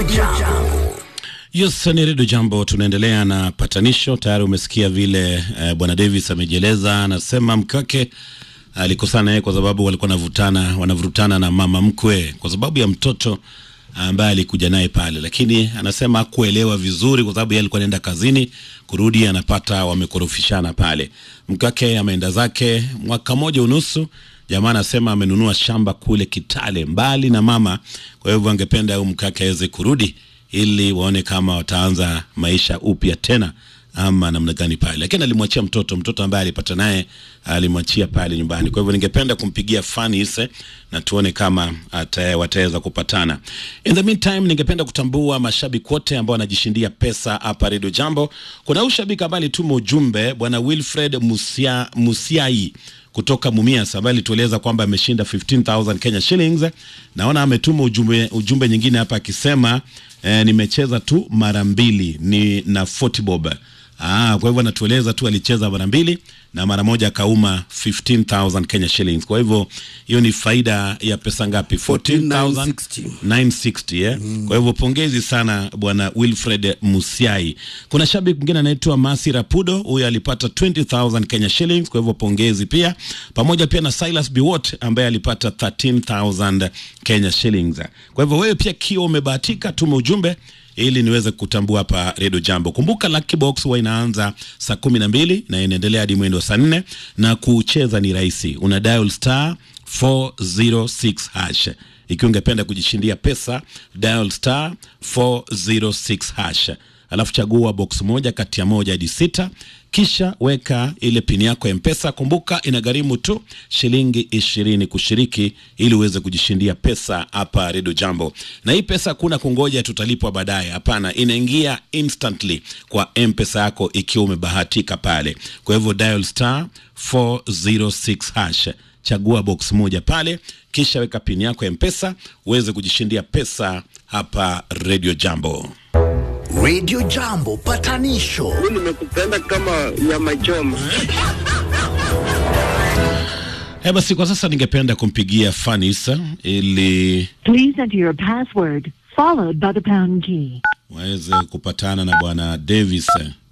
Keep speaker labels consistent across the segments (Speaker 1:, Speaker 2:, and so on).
Speaker 1: Jambo.
Speaker 2: Yes, ni Redio Jambo, tunaendelea na patanisho. Tayari umesikia vile eh, bwana Davis amejieleza, anasema mke wake alikosana naye kwa sababu walikuwa wanavutana wanavurutana na mama mkwe kwa sababu ya mtoto ambaye alikuja naye pale, lakini anasema hakuelewa vizuri kwa sababu yeye alikuwa anaenda kazini, kurudi anapata wamekorofishana pale. Mke wake ameenda zake mwaka moja unusu. Jamaa anasema amenunua shamba kule Kitale, mbali na mama, kwa hivyo angependa huyu mke wake aweze kurudi ili waone kama wataanza maisha upya tena ama namna gani pale, lakini alimwachia mtoto mtoto ambaye alipata naye alimwachia pale nyumbani. Kwa hivyo ningependa kumpigia Fanise na tuone kama ata, wataweza kupatana. In the meantime, ningependa kutambua mashabiki wote ambao wanajishindia pesa hapa Radio Jambo. Kuna huyu shabiki ambaye alituma ujumbe, bwana Wilfred Musia, Musiai kutoka Mumias ambaye alitueleza kwamba ameshinda 15000 Kenya shillings. Naona ametuma ujumbe, ujumbe nyingine hapa akisema eh, nimecheza tu mara mbili ni na 40 bob. Ah, kwa hivyo anatueleza tu alicheza mara mbili na mara moja akauma 15000 Kenya shillings. Kwa hivyo hiyo ni faida ya pesa ngapi? 14960 960 eh? Kwa hivyo pongezi sana bwana Wilfred Musiai. Kuna shabiki mwingine anaitwa Masi Rapudo, huyo alipata 20000 Kenya shillings, kwa hivyo pongezi pia, pamoja pia na Silas Biwot ambaye alipata 13000 Kenya shillings. Kwa hivyo wewe pia kio umebahatika, tuma ujumbe ili niweze kutambua hapa Redio Jambo. Kumbuka Lucky Box huwa inaanza saa kumi na mbili na inaendelea hadi mwendo wa saa nne na kucheza ni rahisi, una dial star 406 hash. Ikiwa ungependa kujishindia pesa, dial star 406 hash, alafu chagua box moja kati ya moja hadi sita, kisha weka ile pini yako ya Mpesa. Kumbuka inagharimu tu shilingi ishirini kushiriki ili uweze kujishindia pesa hapa Redio Jambo. Na hii pesa hakuna kungoja tutalipwa baadaye, hapana, inaingia instantly kwa Mpesa yako ikiwa umebahatika pale. Kwa hivyo dial star 406 hash chagua box moja pale, kisha weka pini yako ya Mpesa uweze kujishindia pesa hapa Radio Jambo.
Speaker 1: Radio Jambo patanisho.
Speaker 3: Mimi nimekupenda kama nyama choma.
Speaker 2: Eh, basi kwa sasa ningependa kumpigia Fanisa ili
Speaker 4: Please enter your password followed by the pound key.
Speaker 2: waweze kupatana na bwana Davis.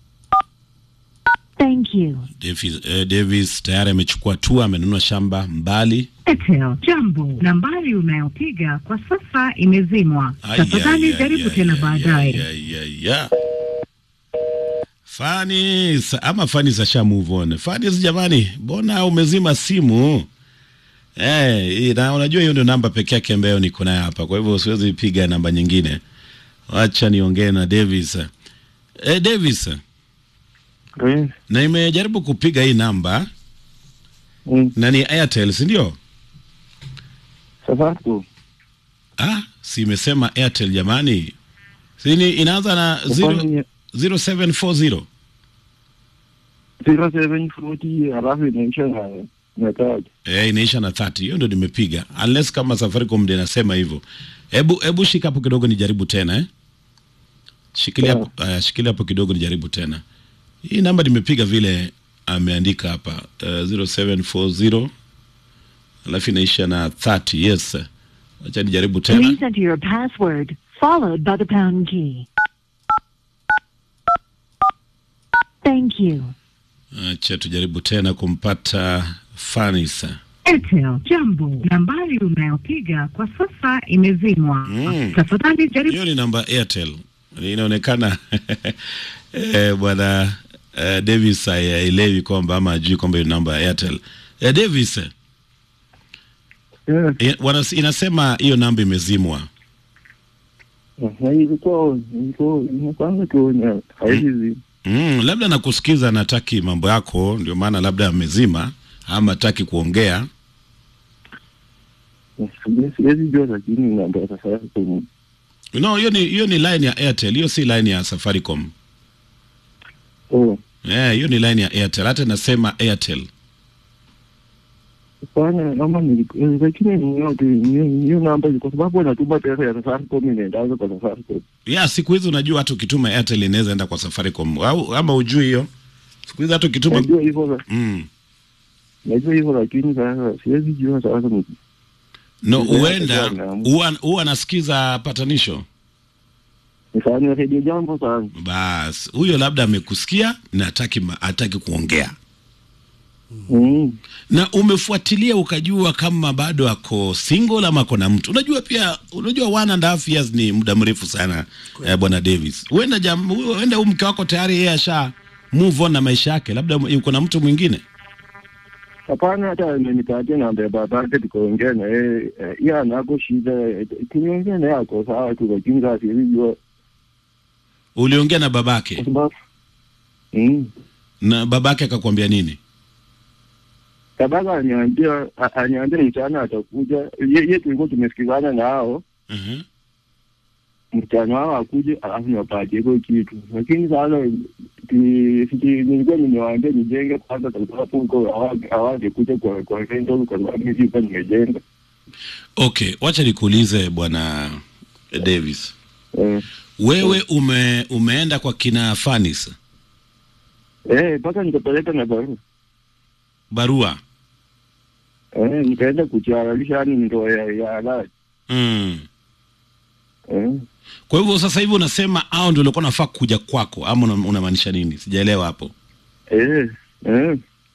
Speaker 4: Thank you.
Speaker 2: Davis, eh, Davis tayari amechukua tua, amenunua shamba mbali.
Speaker 5: Airtel. Jambo, nambari unayopiga kwa sasa imezimwa.
Speaker 2: Ai,
Speaker 5: Tafadhali
Speaker 2: ai, ai,
Speaker 5: jaribu
Speaker 2: ai,
Speaker 5: tena
Speaker 2: ai,
Speaker 5: baadaye.
Speaker 2: ai, ai, ai. Fanis ama Fanis asha move on. Fanis jamani, mbona umezima simu? Eh, na unajua hiyo ndio namba pekee yake ambayo niko nayo hapa. Kwa hivyo siwezi piga namba nyingine. Wacha niongee na Davis. Eh, Davis,
Speaker 3: Eh,
Speaker 2: na imejaribu kupiga hii namba
Speaker 3: mm,
Speaker 2: na ni Airtel, si ndio?
Speaker 3: Safaricom.
Speaker 2: Ah, si imesema Airtel jamani. Si ni inaanza na zero-
Speaker 3: Ufanye
Speaker 2: 0740.
Speaker 3: 0740 halafu inaisha na na tatu.
Speaker 2: Eh, inaisha na 30. Hiyo ndio nimepiga. Unless kama Safaricom ndio inasema hivyo. Hebu hebu shika hapo kidogo nijaribu tena eh. Shikilia
Speaker 3: Sawa.
Speaker 2: hapo, uh, shikilia hapo kidogo nijaribu tena. Hii namba nimepiga vile ameandika hapa uh, 0740 alafu inaisha na 30. Yes. Acha nijaribu tena.
Speaker 4: Please enter your password followed by the pound key. Thank you.
Speaker 2: Acha tujaribu tena kumpata Fanisa.
Speaker 5: Airtel. Jambo, nambari unayopiga kwa sasa imezimwa.
Speaker 2: Mm.
Speaker 5: Tafadhali jaribu
Speaker 2: Hiyo ni namba Airtel. Inaonekana eh, bwana eh, Davis haelewi kwamba ama ajui kwamba hiyo namba ya Airtel. Eh, Davis eh,
Speaker 3: Eh,
Speaker 2: wanas- inasema hiyo namba imezimwa.
Speaker 3: na ilikuwa ilikuwa inakwanga tu na haizi.
Speaker 2: Mm, labda nakusikiza nataki mambo yako ndio maana labda amezima ama hataki kuongea.
Speaker 3: Siwezi jua lakini namba ya Safaricom.
Speaker 2: No, hiyo ni hiyo ni line ya Airtel, hiyo si line ya Safaricom.
Speaker 3: Oh,
Speaker 2: Eh, hiyo ni line ya Airtel. Hata nasema Airtel.
Speaker 3: Hapana, kama ni eh, lakini ni yote ni hiyo namba kwa sababu anatuma pesa ya Safaricom inaendaza kwa Safaricom.
Speaker 2: Ya siku hizi unajua hata ukituma Airtel inaweza enda kwa Safaricom au ama ujui hiyo? Siku hizi hata ukituma
Speaker 3: Najua hivyo
Speaker 2: mm.
Speaker 3: najua hivyo lakini sasa siwezi jua sasa ni
Speaker 2: No,
Speaker 3: Ndio,
Speaker 2: huenda
Speaker 3: ndio, naam.
Speaker 2: huwa huwa anasikiza patanisho.
Speaker 3: Nifanye redio jambo sana.
Speaker 2: Bas, huyo labda amekusikia na hataki ma- hataki kuongea.
Speaker 3: Mm.
Speaker 2: Na umefuatilia ukajua kama bado ako single ama ako na mtu. Unajua pia unajua one and a half years ni muda mrefu sana eh, bwana Davis. Huenda jam huenda huyu mke wako tayari yeye asha move on na maisha yake. Labda yuko na mtu mwingine.
Speaker 3: Hapana, hata amenipatia namba ya babake tukaongea na yeye. eh, Yeye anako shida, eh, tuliongea naye ako sawa tu, lakini sasa silijua
Speaker 2: Uliongea na
Speaker 3: kwa
Speaker 2: babake
Speaker 3: sababu mm.
Speaker 2: na babake akakwambia nini?
Speaker 3: Tabaka aniambia a- aniambia mchana atakuja. Ye, ye tulikuwa tumesikizana na hao
Speaker 2: Mhm.
Speaker 3: mchana wao akuje, alafu niwapatie hiko kitu, lakini sasa ti- siti- nilikuwa nimewaambia nijenge kwanza, kwa sababu huko hawa- hawangekuja kwa kwa rental, kwa sababu mimi sikuwa nimejenga
Speaker 2: Okay, wacha nikuulize bwana Davis.
Speaker 3: eh.
Speaker 2: Wewe ume umeenda kwa kina Fanis
Speaker 3: Eh, mpaka nikapeleka na barua
Speaker 2: barua
Speaker 3: eh, nikaenda kuchihalalisha yani ndoa ya ya halali
Speaker 2: mm.
Speaker 3: eh.
Speaker 2: Kwa hivyo sasa hivi unasema hao ndio walikuwa nafaa kuja kwako ama una- unamaanisha nini? Sijaelewa hapo.
Speaker 3: Eh, eh.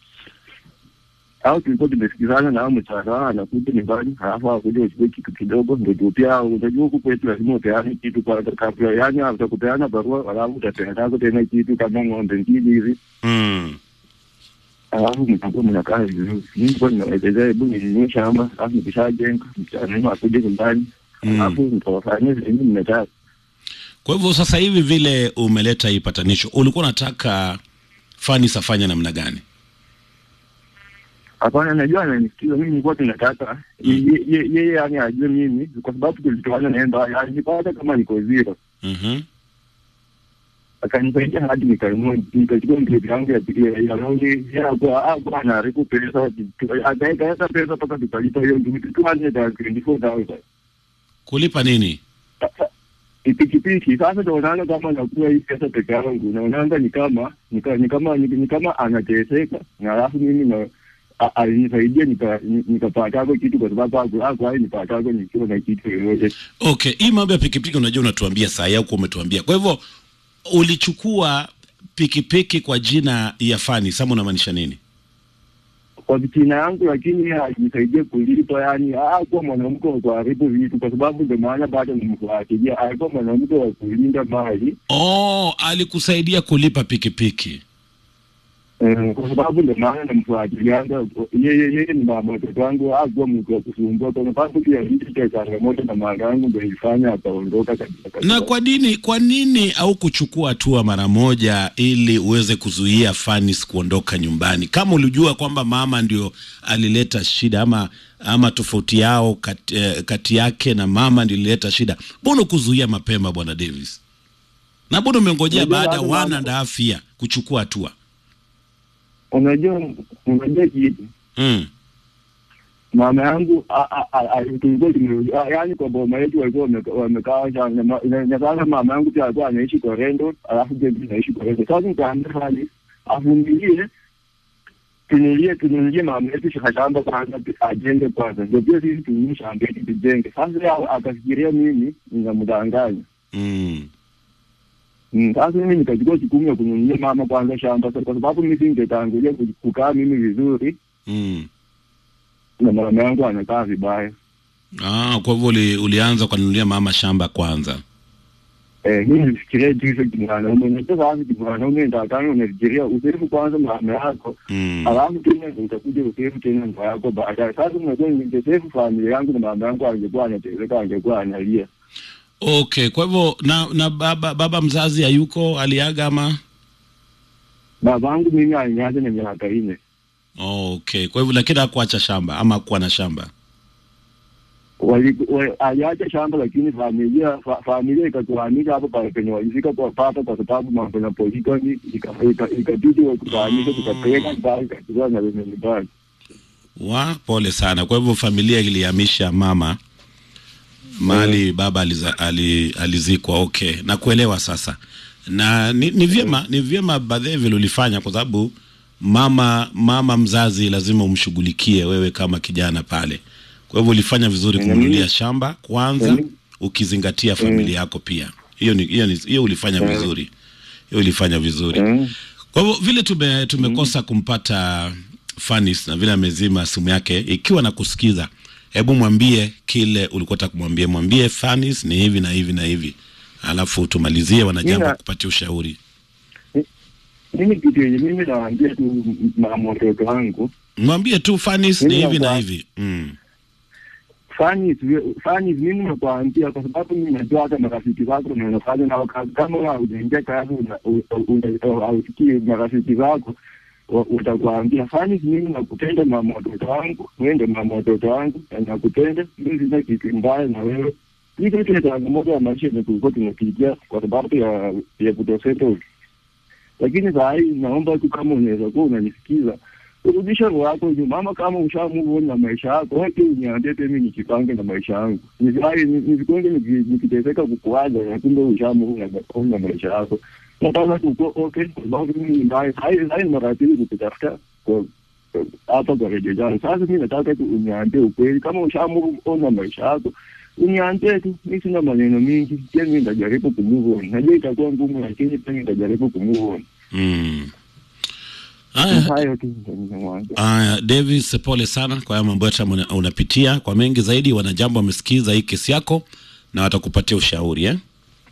Speaker 3: Au tulikuwa tumesikizana na hao mchana wao anakuja nyumbani, halafu akuja uchukue kitu kidogo, ndio tu pia unajua huku kwetu lazima upeane kitu kwa kabla, yani utakupeana barua, halafu utapeana tena kitu kama ng'ombe mbili hivi,
Speaker 2: mm.
Speaker 3: halafu mtakuwa mnakaa vizuri. Mimi nilikuwa nimeelezea, hebu ninunue shamba, halafu nikishajenga mchana wenu akuje nyumbani,
Speaker 2: Mm.
Speaker 3: halafu nitawafanyia vile mimi mnataka.
Speaker 2: Kwa hivyo sasa hivi vile umeleta hii patanisho, ulikuwa unataka Fanis afanye namna gani?
Speaker 3: Hapana, najua ananisikiza. Mimi nilikuwa tunataka ye- ye- yeye, yani ajue mimi, kwa sababu tulitoana naye mbali, alinipata kama niko zero,
Speaker 2: Mhm.
Speaker 3: akanisaidia hadi nikanunua, nikachukua mkebe yangu ya ya- ya longi. Yeye hakuwa hakuwa anaharibu pesa, akaweka pesa mpaka tukalipa hiyo kitu 224,000
Speaker 2: Kulipa nini?
Speaker 3: pikipiki. Sasa naonanga kama nakuwa hii pesa peke yangu, naonanga ni kama ni ka- ni kama ni ni kama anateseka, na alafu mimi na a- alinisaidia nika- ni- nikapatako kitu kwa sababu haku- hakuwahi nipatako nikiwa na kitu yoyote.
Speaker 2: Okay, hii mambo ya pikipiki unajua unatuambia saa yako umetuambia. Kwa hivyo ulichukua pikipiki kwa jina ya Fanis ama unamaanisha nini?
Speaker 3: kwa vitina yangu, lakini yeye alinisaidia kulipa. Yani hakuwa mwanamke wa kuharibu vitu, kwa sababu ndio maana bado nimfuatilia. Alikuwa mwanamke wa kulinda mali
Speaker 2: Oh, alikusaidia kulipa pikipiki.
Speaker 3: Eh, kwa sababu ndio maana namfuatilianga yeye. Yeye ni mama watoto wangu, hakuwa mtu wa kusumbua, kwa sababu pia vitu cha changamoto na mara yangu ndio ilifanya akaondoka kabisa kabisa.
Speaker 2: Na kwa nini kwa nini au kuchukua hatua mara moja ili uweze kuzuia Fanis kuondoka nyumbani, kama ulijua kwamba mama ndio alileta shida ama ama tofauti yao kati, eh, kati yake na mama ndio ilileta shida? Mbona kuzuia mapema, bwana Davis? Na mbona umengojea
Speaker 3: Unajua
Speaker 2: baada ya
Speaker 3: watu
Speaker 2: one
Speaker 3: mama-
Speaker 2: and a half year kuchukua hatua?
Speaker 3: Unajua, unajua kitu
Speaker 2: Mm.
Speaker 3: mama yangu a- a- a- a- tulikuwa tume- a- yaani kwa boma yetu walikuwa wame- wamekaa sana, na- na na sasa mama yangu pia alikuwa anaishi kwa rendo, alafu pia mimi naishi kwa rendo. Sasa nikaambia hali avumilie, tunulie tunulie mama yetu shamba kwanza, ajenge kwanza, ndio pia sisi tununue shamba yetu tujenge. Sasa yeye akafikiria mimi ninamdanganya.
Speaker 2: Mm.
Speaker 3: Mm, Sasa mimi nikachukua jukumu ya kununulia mama kwanza shamba, kwa sababu mimi singetangulia ku- kukaa mimi vizuri
Speaker 2: Mm.
Speaker 3: na mama yangu anakaa vibaya.
Speaker 2: Ah, kwa hivyo uli, ulianza kununulia mama shamba kwanza.
Speaker 3: Eh, mimi nilifikiria jinsi kimwanaume, najua sasa kimwanaume ndakana unafikiria usefu kwanza mama yako,
Speaker 2: Mm.
Speaker 3: alafu tena ndio utakuja usefu tena ndoa yako baadaye. Sasa unajua ningesefu familia yangu na mama yangu angekuwa anateseka, angekuwa analia.
Speaker 2: Okay, kwa hivyo na na baba baba mzazi hayuko, aliaga ama?
Speaker 3: Babangu mimi aliniacha na miaka nne.
Speaker 2: Okay, kwa hivyo lakini hakuacha shamba ama hakuwa na shamba.
Speaker 3: Wali- wa- aliacha shamba lakini familia fa, familia ikatuhamisha hapo pale penye walifika kwa papa, kwa sababu mambo na poligami ikabidi ika, ikabidi wakutahamisha, tukapeleka mbali katika na wenye nyumbani.
Speaker 2: Wa pole sana. Kwa hivyo familia ilihamisha mama mahali baba aliza, ali, alizikwa. Okay, na kuelewa sasa, na ni, ni vyema ni vyema baadhi vile ulifanya, kwa sababu mama mama mzazi lazima umshughulikie wewe kama kijana pale. Kwa hivyo ulifanya vizuri
Speaker 3: Mm.
Speaker 2: kumnunulia shamba kwanza,
Speaker 3: Mm.
Speaker 2: ukizingatia familia yako pia. hiyo ni hiyo ni hiyo ulifanya vizuri hiyo ulifanya vizuri
Speaker 3: Mm.
Speaker 2: kwa hivyo vile tume, tumekosa kumpata Fanis na vile amezima simu yake, ikiwa na kusikiza, hebu mwambie kile ulikuwa unataka kumwambia. Mwambie Fanis ni hivi na hivi na hivi, alafu tumalizie wanajambo
Speaker 3: Nina-
Speaker 2: kupatia ushauri.
Speaker 3: Mimi kitu yenye mimi nawaambia tu mama watoto wangu
Speaker 2: Mwambie tu Fanis ni
Speaker 3: Mimi
Speaker 2: hivi na
Speaker 3: nakuwa-
Speaker 2: hivi mm.
Speaker 3: fani fani mimi nakwambia kwa sababu mimi najua hata marafiki zako na unafanya nao kazi kama wewe haujaingia kazi una- una- una- hausikii marafiki zako wa- utakwambia fani mimi nakupenda mama watoto wangu wewe ndio mama watoto wangu na nakupenda mimi sina kitu mbaya na wewe hii kitu ni changamoto ya maisha yenye tulikuwa tunapitia kwa sababu ya ya kutosettle lakini saa hii naomba tu kama unaweza kuwa unanisikiza urudishe roho yako nyuma, ama kama ushamove on na maisha yako, wewe pia uniambie pia mimi nijipange na maisha yangu. Nisiwahi nisikonge niki- nikiteseka kukuacha na kumbe ushamove na on na maisha yako. Nataka tu uko okay, kwa sababu mimi ni mbaya. Hai hai maratili kukutafuta kwa kwa- hapa kwa redio jana. Sasa mimi nataka tu uniambie ukweli, kama ushamove on na maisha yako uniambie tu, mimi sina maneno mingi. Pia mimi nitajaribu kumove on. Najua itakuwa ngumu, lakini pia nitajaribu kumove on.
Speaker 2: Mm. Aya,
Speaker 3: Hayo tu ndio ninamwambia.
Speaker 2: aya, Davis, pole sana kwa haya mambo yote ambayo una- unapitia. Kwa mengi zaidi, wanajambo wamesikiza hii kesi yako na watakupatia ushauri eh?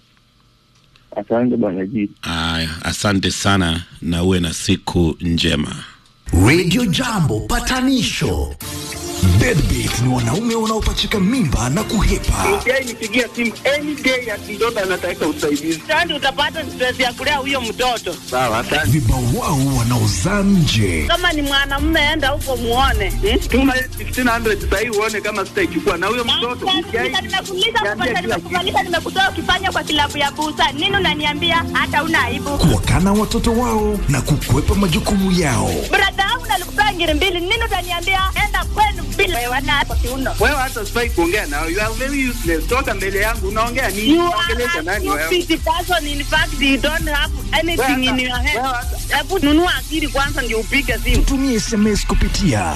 Speaker 3: Asante bwana Jii.
Speaker 2: Aya, asante sana na uwe na siku njema.
Speaker 1: Radio Jambo patanisho. Deadbeat ni wanaume wanaopachika mimba na kuhepa.
Speaker 6: Mjai nipigia simu any day ati mtoto anataka usaidizi.
Speaker 7: Sasa utapata stress ya kulea huyo mtoto.
Speaker 6: Sawa, asante.
Speaker 1: Vibawao wanaozaa nje.
Speaker 7: Kama ni mwanamume, enda huko muone. Hmm?
Speaker 6: Tuma 1500 sasa hivi uone kama sitaichukua na huyo mtoto. Mjai
Speaker 7: Nimekuuliza
Speaker 6: niambia
Speaker 7: kupata,
Speaker 6: kila kitu.
Speaker 7: nimekuvalisha, nimekutoa ukifanya kwa kilabu ya busa. Nini unaniambia hata una aibu?
Speaker 1: Kuwakana watoto wao na kukwepa majukumu yao.
Speaker 7: Brada yangu nalikupea ngiri mbili. Nini utaniambia enda kwenu bila wewe na hapo kiuno.
Speaker 6: Wewe hata sifai kuongea nao. You are very useless. Toka mbele yangu unaongea nini?
Speaker 7: You
Speaker 6: Unaongelesha
Speaker 7: are
Speaker 6: nani
Speaker 7: a
Speaker 6: wewe?
Speaker 7: stupid person. In fact, you don't have anything in your head.
Speaker 6: Wewe hata-
Speaker 7: Hebu nunua akili kwanza ndio upige simu.
Speaker 1: Tumie SMS kupitia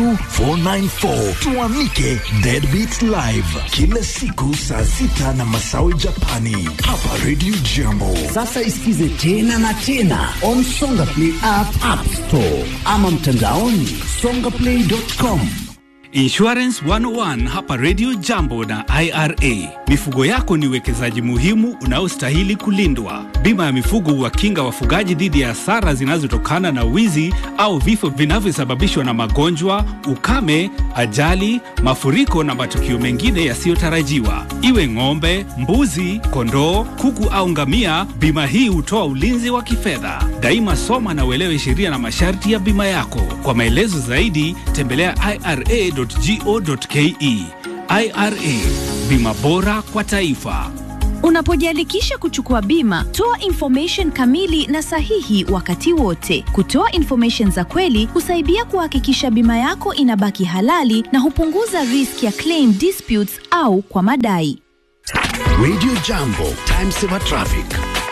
Speaker 1: 22494 tuamike Deadbeat Live kila siku saa sita na masawi Japani hapa Radio Jambo. Sasa isikize tena na tena on Songa Play app, app store ama mtandaoni songaplay.com.
Speaker 8: Insurance 101 hapa Radio Jambo na IRA. Mifugo yako ni uwekezaji muhimu unaostahili kulindwa. Bima ya mifugo huwakinga wafugaji dhidi ya hasara zinazotokana na wizi au vifo vinavyosababishwa na magonjwa, ukame, ajali, mafuriko na matukio mengine yasiyotarajiwa. Iwe ng'ombe, mbuzi, kondoo, kuku au ngamia, bima hii hutoa ulinzi wa kifedha. Daima soma na uelewe sheria na masharti ya bima yako. Kwa maelezo zaidi, tembelea ira.go.ke. IRA, bima bora kwa taifa.
Speaker 9: Unapojiandikisha kuchukua bima, toa information kamili na sahihi wakati wote. Kutoa information za kweli husaidia kuhakikisha bima yako inabaki halali na hupunguza risk ya claim disputes au kwa madai.
Speaker 1: Radio Jambo, time saver traffic.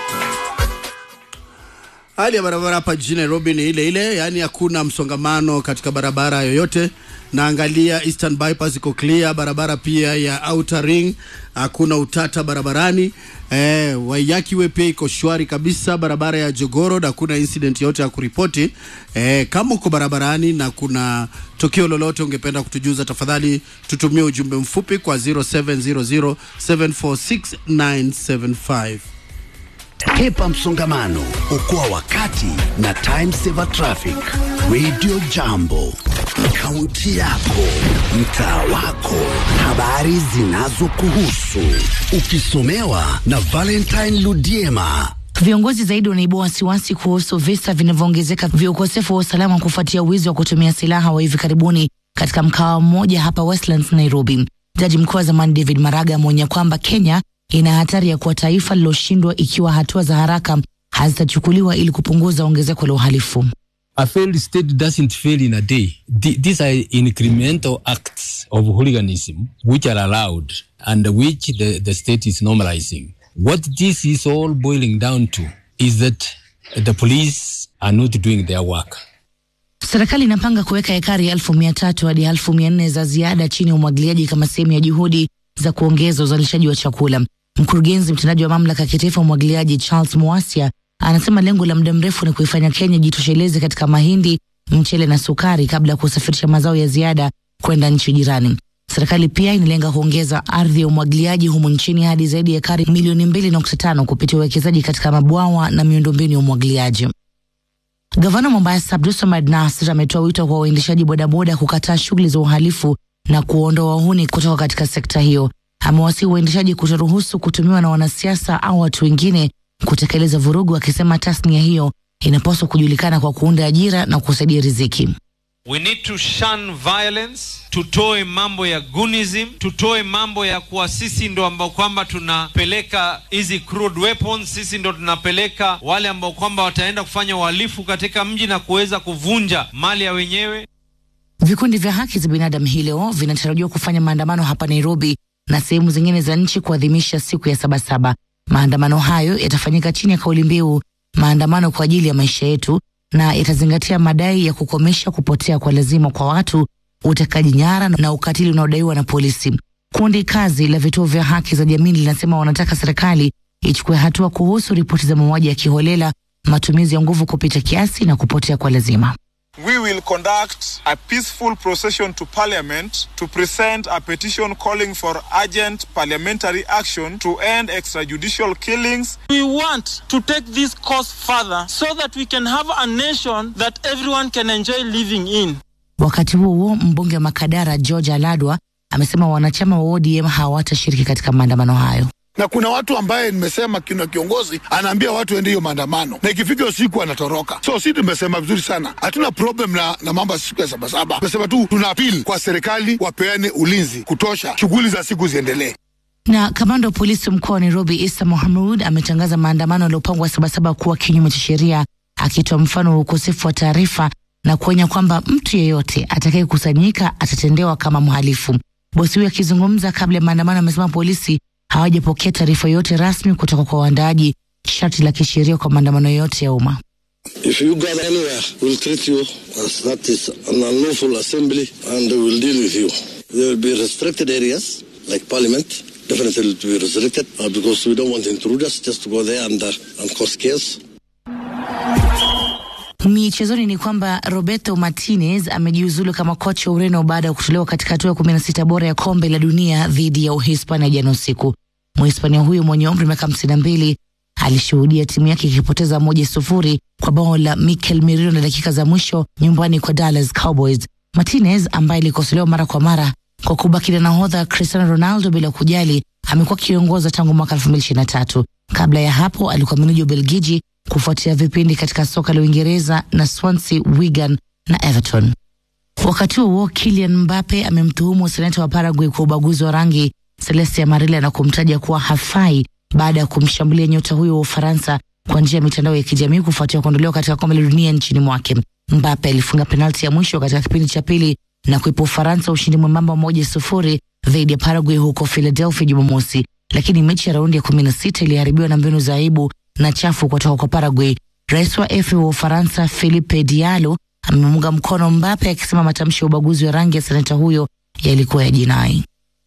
Speaker 10: Hali ya barabara hapa jijini Nairobi ni ile ile, yaani hakuna msongamano katika barabara yoyote. Naangalia Eastern Bypass iko clear, barabara pia ya Outer Ring hakuna utata barabarani. Eh, Waiyaki Way pia iko shwari kabisa, barabara ya Jogoro hakuna incident yote ya kuripoti. Eh, kama uko barabarani na kuna tukio lolote ungependa kutujuza, tafadhali tutumie ujumbe mfupi kwa 0700746975.
Speaker 1: Hepa msongamano, okoa wakati na time saver traffic. Radio Jambo, kaunti yako, mtaa wako, habari zinazokuhusu, ukisomewa na Valentine Ludiema.
Speaker 11: Viongozi zaidi wanaibua wasiwasi kuhusu visa vinavyoongezeka vya ukosefu wa usalama kufuatia wizi wa kutumia silaha wa hivi karibuni katika mkawa mmoja hapa Westlands, Nairobi. Jaji mkuu wa zamani David Maraga ameonya kwamba Kenya ina hatari ya kuwa taifa liloshindwa ikiwa hatua za haraka hazitachukuliwa ili kupunguza ongezeko la uhalifu.
Speaker 12: A failed state doesn't fail in a day. Th- These are incremental acts of hooliganism which are allowed and which the, the state is normalizing. What this is all boiling down to is that the police are not doing their work.
Speaker 11: Serikali inapanga kuweka ekari elfu mia tatu hadi elfu mia nne za ziada chini ya umwagiliaji kama sehemu ya juhudi za kuongeza uzalishaji wa chakula. Mkurugenzi mtendaji wa mamlaka ya kitaifa umwagiliaji Charles Mwasia anasema lengo la muda mrefu ni kuifanya Kenya jitosheleze katika mahindi, mchele na sukari kabla ya kusafirisha mazao ya ziada kwenda nchi jirani. Serikali pia inalenga kuongeza ardhi ya umwagiliaji humu nchini hadi zaidi ya ekari milioni mbili nukta tano kupitia uwekezaji katika mabwawa na miundombinu ya umwagiliaji. Gavana Mombasa Abdulswamad Nasir ametoa wito kwa waendeshaji bodaboda kukataa shughuli za uhalifu na kuondoa wahuni kutoka katika sekta hiyo. Amewasihi waendeshaji kutoruhusu kutumiwa na wanasiasa au watu wengine kutekeleza vurugu, akisema tasnia hiyo inapaswa kujulikana kwa kuunda ajira na kusaidia riziki.
Speaker 13: We need to shun violence, tutoe mambo ya gunism, tutoe mambo ya kuwa sisi ndo ambao kwamba tunapeleka hizi crude weapons, sisi ndo tunapeleka wale ambao kwamba wataenda kufanya uhalifu katika mji na kuweza kuvunja mali ya wenyewe.
Speaker 11: Vikundi vya haki za binadamu hii leo vinatarajiwa kufanya maandamano hapa Nairobi na sehemu zingine za nchi kuadhimisha siku ya Sabasaba. Maandamano hayo yatafanyika chini ya kauli mbiu maandamano kwa ajili ya maisha yetu, na yatazingatia madai ya kukomesha kupotea kwa lazima kwa watu, utekaji nyara na ukatili unaodaiwa na polisi. Kundi kazi la vituo vya haki za jamii linasema wanataka serikali ichukue hatua kuhusu ripoti za mauaji ya kiholela, matumizi ya nguvu kupita kiasi na kupotea kwa lazima.
Speaker 14: We will conduct a peaceful procession to Parliament to present a petition calling for urgent parliamentary action to end extrajudicial killings.
Speaker 15: We want to take this cause further so that we can have a nation that everyone can enjoy living in.
Speaker 11: Wakati huo huo, mbunge wa Makadara George Aladwa amesema wanachama wa ODM hawatashiriki katika maandamano hayo
Speaker 16: na kuna watu ambaye nimesema kina kiongozi anaambia watu ende hiyo maandamano na ikifika usiku anatoroka. So si tumesema vizuri sana, hatuna problem na, na mambo ya siku ya sabasaba. Tumesema tu tuna apili kwa serikali wapeane ulinzi kutosha, shughuli za siku ziendelee.
Speaker 11: Na kamanda wa polisi mkoa wa Nairobi Isa Mohamud ametangaza maandamano yaliyopangwa Sabasaba kuwa kinyume cha sheria, akitoa mfano wa ukosefu wa taarifa na kuonya kwamba mtu yeyote atakayekusanyika atatendewa kama mhalifu. Bosi huyo akizungumza kabla ya maandamano amesema polisi hawajapokea taarifa yoyote rasmi kutoka kwa waandaaji, sharti la kisheria kwa maandamano yote ya umma.
Speaker 17: If you gather anywhere, we'll treat you as that is an unlawful assembly and we'll deal with you. There will be restricted areas like parliament. Definitely will be restricted uh, because we don't want intruders just to go there and, uh, and cause chaos.
Speaker 11: Michezoni ni kwamba Roberto Martinez amejiuzulu kama kocha wa Ureno baada ya kutolewa katika hatua ya kumi na sita bora ya kombe la dunia dhidi ya Uhispania jana usiku. Mhispania huyo mwenye umri miaka hamsini na mbili alishuhudia timu yake ikipoteza moja sufuri kwa bao la Mikel Merino na dakika za mwisho nyumbani kwa Dallas Cowboys. Martinez ambaye alikosolewa mara kwa mara kwa kubaki na nahodha Cristiano Ronaldo bila kujali, amekuwa akiongoza tangu mwaka elfu mbili ishirini na tatu. Kabla ya hapo alikuwa meneja Ubelgiji kufuatia vipindi katika soka la Uingereza na Swansea, Wigan na Everton. Wakati huo Kylian Mbappe amemtuhumu seneta wa Paraguay kwa ubaguzi wa rangi Celestia Amarilla na kumtaja kuwa hafai baada ya kumshambulia nyota huyo wa Ufaransa kwa njia ya mitandao ya kijamii kufuatia kuondolewa katika kombe la dunia nchini mwake. Mbappe alifunga penalti ya mwisho katika kipindi cha pili na kuipa Ufaransa ushindi mwembamba moja sufuri dhidi ya Paraguay huko Philadelphia Jumamosi, lakini mechi ya raundi ya kumi na sita iliharibiwa na mbinu za aibu na chafu kutoka kwa Paraguay. Rais wa FA wa Ufaransa Philippe Diallo amemunga mkono Mbappe akisema matamshi ya ubaguzi wa rangi ya seneta huyo yalikuwa ya jinai.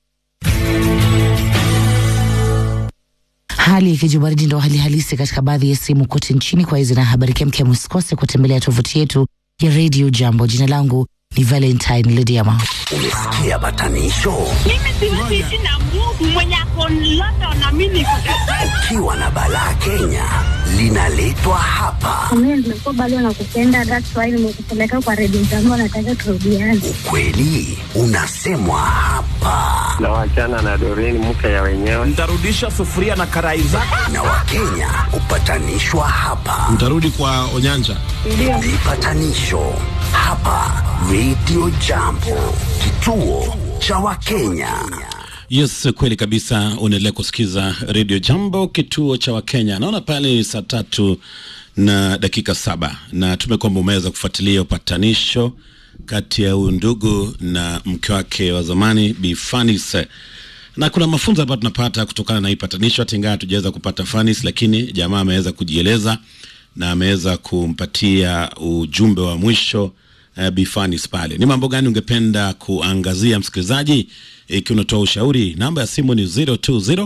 Speaker 11: Hali ikijubaridi ndo hali halisi katika baadhi ya sehemu kote nchini. Kwa hizi na habari kemkem, usikose kutembelea tovuti yetu ya Radio Jambo. Jina langu ni Valentine Lidiama.
Speaker 1: Umesikia batanisho?
Speaker 7: Mimi siwezi ishi na Mungu mwenye ako London na mimi niko
Speaker 1: Ukiwa na balaa Kenya linaletwa hapa.
Speaker 18: Mimi nimekuwa bado nakupenda, that's why nimekupeleka kwa redio zangu, nataka turudiane.
Speaker 1: Kweli unasemwa hapa
Speaker 19: na wachana na Doreen mke ya wenyewe.
Speaker 20: Nitarudisha sufuria na karai zako.
Speaker 1: na Wakenya hupatanishwa hapa.
Speaker 2: Mtarudi kwa Onyanja.
Speaker 1: Vipatanisho hapa Radio Jambo, kituo cha Wakenya.
Speaker 2: Yes, kweli kabisa. Unaendelea kusikiza Radio Jambo, kituo cha Wakenya. Naona pale ni saa tatu na dakika saba na tume kwamba umeweza kufuatilia upatanisho kati ya huyu ndugu na mke wake wa zamani Bi Fanis, na kuna mafunzo ambayo tunapata kutokana na hii patanisho, hata ingawa hatujaweza kupata Fanis, lakini jamaa ameweza kujieleza na ameweza kumpatia ujumbe wa mwisho uh, Bi Fanis pale. Ni mambo gani ungependa kuangazia msikilizaji? Ikiwa unatoa ushauri, namba ya simu ni 020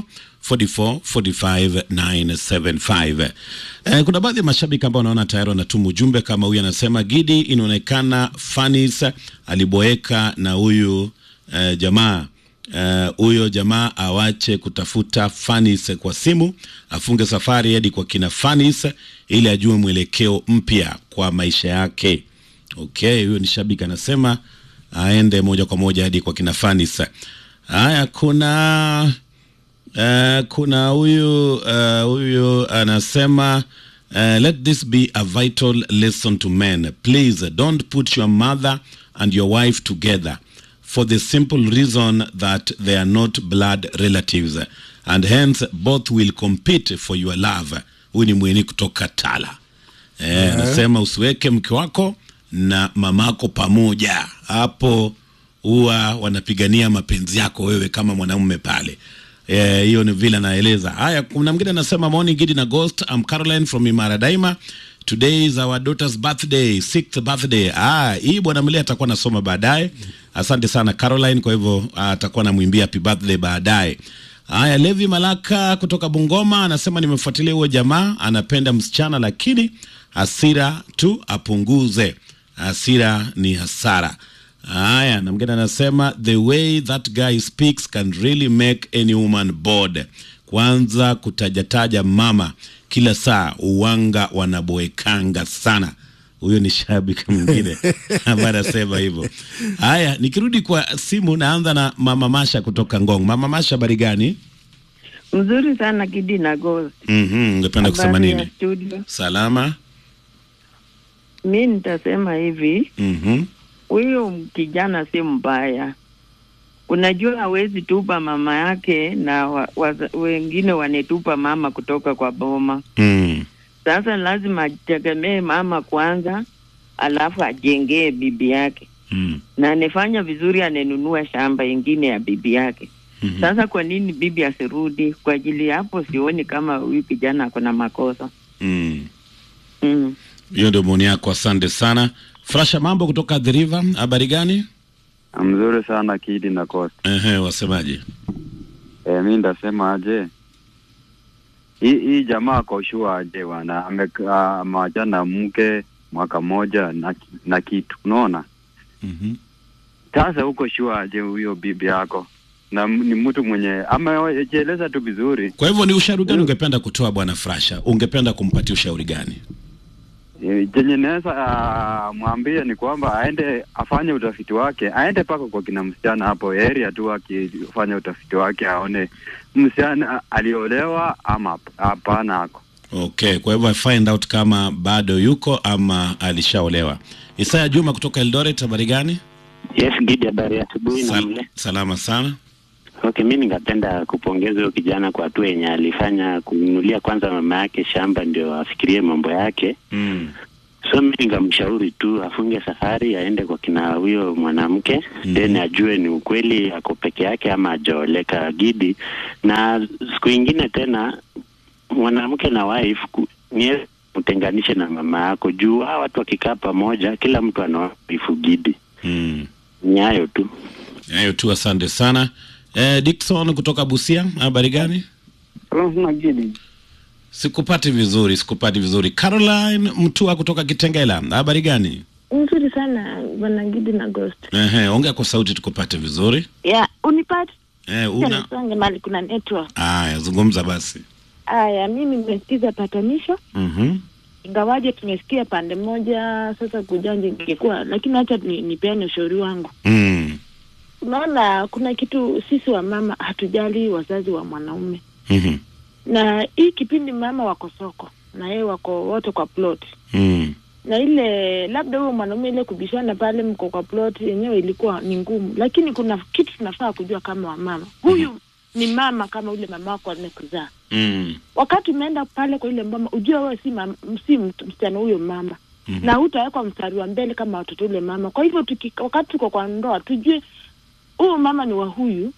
Speaker 2: 44 45 975. Eh, kuna baadhi ya mashabiki ambao wanaona tayari wanatuma ujumbe kama huyu anasema, Gidi, inaonekana Fanis aliboeka na huyu eh, jamaa Eh, huyo jamaa awache kutafuta Fanis kwa simu, afunge safari hadi kwa kina Fanis ili ajue mwelekeo mpya kwa maisha yake. Okay, huyo ni shabiki anasema aende moja kwa moja hadi kwa kina Fanis. Haya, kuna uh, kuna huyu uh, huyu anasema uh, let this be a vital lesson to men please don't put your mother and your wife together for the simple reason that they are not blood relatives and hence both will compete for your love huyu ni mweni kutoka tala eh, anasema usiweke mke wako na mamako pamoja hapo huwa wanapigania mapenzi yako wewe kama mwanamume pale Eh, hiyo ni vile anaeleza haya kuna mwingine anasema morning gidi na ghost I'm Caroline from Imara Daima today is our daughter's birthday sixth birthday ah hii bwana mle atakuwa nasoma baadaye asante sana Caroline kwa hivyo ah, atakuwa namwimbia happy birthday baadaye haya Levi Malaka kutoka Bungoma anasema nimefuatilia huyo jamaa anapenda msichana lakini hasira tu apunguze hasira ni hasara Haya, na mgine anasema the way that guy speaks can really make any woman bored. Kwanza kutajataja mama kila saa, uwanga wanaboekanga sana. Huyo ni shabiki mwingine ambaye anasema hivyo. Haya, nikirudi kwa simu, naanza na mama Masha kutoka Ngong. Mama Masha, habari gani?
Speaker 21: Mzuri sana Gidi na Ghost.
Speaker 2: Mhm, ungependa kusema
Speaker 21: Habari ya
Speaker 2: nini?
Speaker 21: studio.
Speaker 2: Salama.
Speaker 21: Mi nitasema hivi,
Speaker 2: Mhm.
Speaker 21: huyo kijana si mbaya. Unajua hawezi tupa mama yake na wa, waza- wengine wanetupa mama kutoka kwa boma.
Speaker 2: Mm.
Speaker 21: Sasa lazima ategemee mama kwanza, alafu ajengee bibi yake
Speaker 2: Mm.
Speaker 21: na anefanya vizuri, anenunua shamba ingine ya bibi yake.
Speaker 2: Mhm.
Speaker 21: Sasa kwa nini bibi asirudi? Kwa ajili ya hapo, sioni kama huyu kijana ako na makosa.
Speaker 2: Mm.
Speaker 21: Mm.
Speaker 2: Hiyo ndio maoni yako, asante sana. Frasha mambo kutoka The River, habari gani?
Speaker 22: Mzuri sana Kidi na Coast.
Speaker 2: Ehe, wasemaje?
Speaker 22: E, mi ndasema aje hii hii jamaa ako sure aje bwana, amekaa amewachana na mke mwaka mmoja na, ki- na kitu unaona.
Speaker 2: Mhm.
Speaker 22: Sasa huko sure aje huyo bibi yako na m- ni mtu mwenye amejieleza tu vizuri.
Speaker 2: Kwa hivyo ni ushauri gani ungependa kutoa bwana Frasha? Ungependa kumpatia ushauri gani?
Speaker 22: E, Chenye naweza ah, mwambie ni kwamba aende afanye utafiti wake, aende paka kwa kina msichana hapo area tu, akifanya utafiti wake aone msichana aliolewa ama hap- hapana ako
Speaker 2: Okay, kwa hivyo I find out kama bado yuko ama alishaolewa. Isaya Juma kutoka Eldoret, habari gani?
Speaker 23: Yes, Gidi, habari ya asubuhi na
Speaker 2: Sal-
Speaker 23: mle.
Speaker 2: salama sana.
Speaker 23: Okay, mi ningependa kupongeza huyo kijana kwa hatua yenye alifanya kununulia kwanza mama yake shamba ndio afikirie mambo yake.
Speaker 2: Mm.
Speaker 23: So mi ningamshauri tu afunge safari aende kwa kina huyo mwanamke mm. then ajue ni ukweli ako peke yake ama ajaoleka Gidi, na siku ingine tena mwanamke na wife ku- ni mtenganishe na mama yako juu hawa watu wakikaa pamoja, kila mtu ana wife Gidi.
Speaker 2: Mm.
Speaker 23: Ni hayo tu.
Speaker 2: Hayo tu, asante sana. Eh, Dickson kutoka Busia, habari gani?
Speaker 24: Gidi.
Speaker 2: Sikupati vizuri, sikupati vizuri. Caroline Mtua kutoka Kitengela, habari gani?
Speaker 25: Nzuri sana bwana Gidi na Ghost.
Speaker 2: Ehe, ongea kwa sauti tukupate vizuri.
Speaker 25: Ya, unipate
Speaker 2: Eh, una
Speaker 25: songe mali kuna network.
Speaker 2: Aya, zungumza basi.
Speaker 25: Aya, mimi nimesikiza patanisho
Speaker 2: Mhm.
Speaker 25: ingawaje tumesikia pande moja, sasa kujanja ingekuwa, lakini acha ni, nipeane ushauri wangu.
Speaker 2: Mm.
Speaker 25: Unaona, kuna kitu sisi wa mama hatujali wazazi wa mwanaume,
Speaker 2: Mhm.
Speaker 25: na hii kipindi mama wako soko na yeye wako wote kwa plot
Speaker 2: Mm.
Speaker 25: na ile labda huyo mwanaume ile kubishana pale mko kwa plot yenyewe ilikuwa ni ngumu, lakini kuna kitu tunafaa kujua kama wamama. Huyu ni mama kama ule mama wako amekuzaa.
Speaker 2: Mm.
Speaker 25: Wakati umeenda pale kwa ile mama, ujue wewe si mam, si mt- msichana huyo mama
Speaker 2: Mhm.
Speaker 25: na hutawekwa mstari wa mbele kama watoto ule mama. Kwa hivyo tuki, wakati tuko kwa ndoa tujue huyu mama ni wa huyu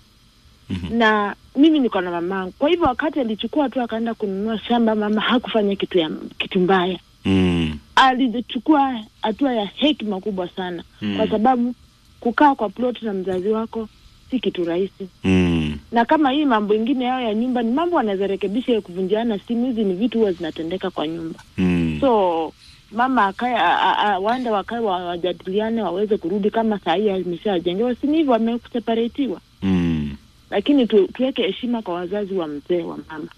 Speaker 25: na mimi niko na mamangu. Kwa hivyo wakati alichukua tu akaenda kununua shamba, mama hakufanya kitu ya kitu mbaya
Speaker 2: Mm.
Speaker 25: alichukua hatua ya hekima kubwa sana
Speaker 2: Mm.
Speaker 25: kwa sababu kukaa kwa plot na mzazi wako si kitu rahisi
Speaker 2: Mm. Mm.
Speaker 25: na kama hii mambo ingine yao ya nyumba ni mambo wanaweza rekebisha ya kuvunjiana simu hizi ni vitu huwa zinatendeka kwa nyumba
Speaker 2: Mm.
Speaker 25: so mama akae a- a- a- waende wakae wa- wajadiliane waweze kurudi kama saa hii ameshajengewa si ni hivyo wameseparatiwa
Speaker 2: Mm.
Speaker 25: lakini tu, tuweke heshima kwa wazazi wa mzee wa mama